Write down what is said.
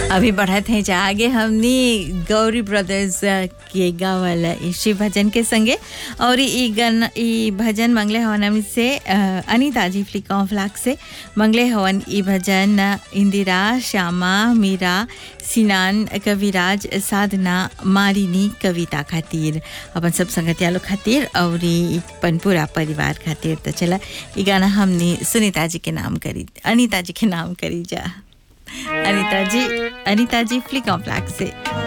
अभी बढ़त हैं जा आगे हमने गौरी ब्रदर्स के गावल ई शिव भजन के संगे और ई गन ई भजन मंगले हवन हमनी से अ, अनीता जी फ्लिका फ्लाक से मंगले हवन ई भजन इंदिरा श्यामा मीरा सिनान कविराज साधना मालिनी कविता खातिर अपन सब संगतिया लोग खातिर और ई अपन पूरा परिवार खातिर तो चला ई गाना हमने सुनीता जी के नाम करी अनीता जी के नाम करी जा अनीता जी अनीता जी फ्लिक फ्लैग से